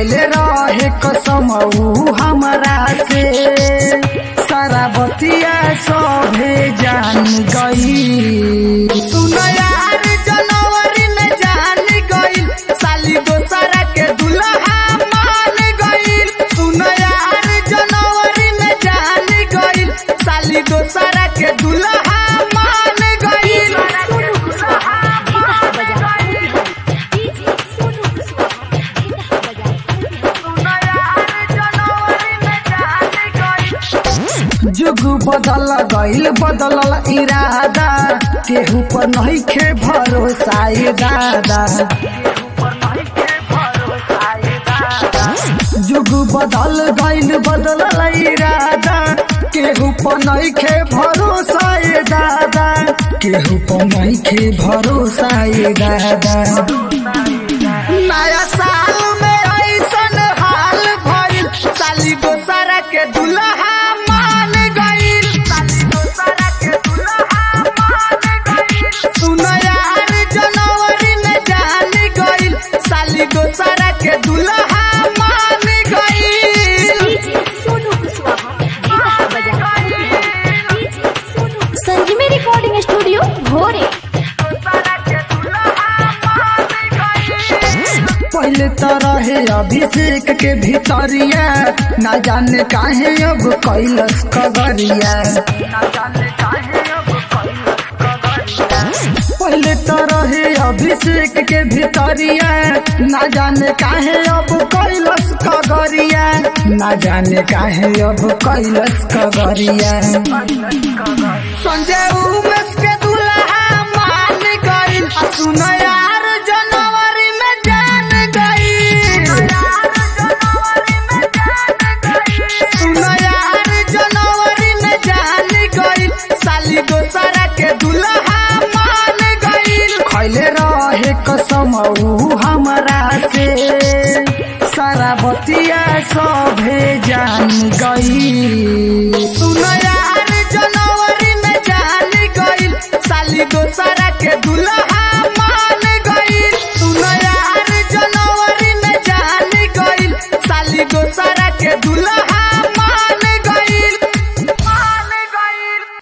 खैले रहे कसम ऊ हमरा से सारा बतिया सभे जान गई सुन यार जनवरी में जान गई साली दोसरा के दुल्हा मान गई सुन यार जनवरी में जान गई साली दोसरा के दुल्हा मान गई जुग बदल गईल बदलल इरादा केहू पर नहीं खे भरोसा ए दादा जुग बदल गईल बदलल इरादा केहू पर नहीं खे भरोसा ए दादा केहू पर नहीं खे भरोसा ए दादा नया साल में ऐसन हाल भइल साली दोसरा के दुल्हा मान गइल साली दोसरा के दुल्हा मान गइल सुन यार जनवरी में जान गइल साली दोसरा के दुल्हा मान गइल संजीवी रिकॉर्डिंग स्टूडियो भोरे पहले तो रहे अभिषेक के भीतरिया ना जाने काहे अब कैलस कगरिया पहले तो रहे अभिषेक के भीतरिया ना जाने काहे अब कैलस कगरिया ना जाने काहे अब कैलस कगरिया संजय उमेश के दुल्हा मान गइल आ सुन यार जनवरी में जान गइल सुन यार जनवरी में जान गइल साली दोसरा के दुल्हा मान गइल खैले रहे कसम ऊ हमरा से सारा बतिया सभे जान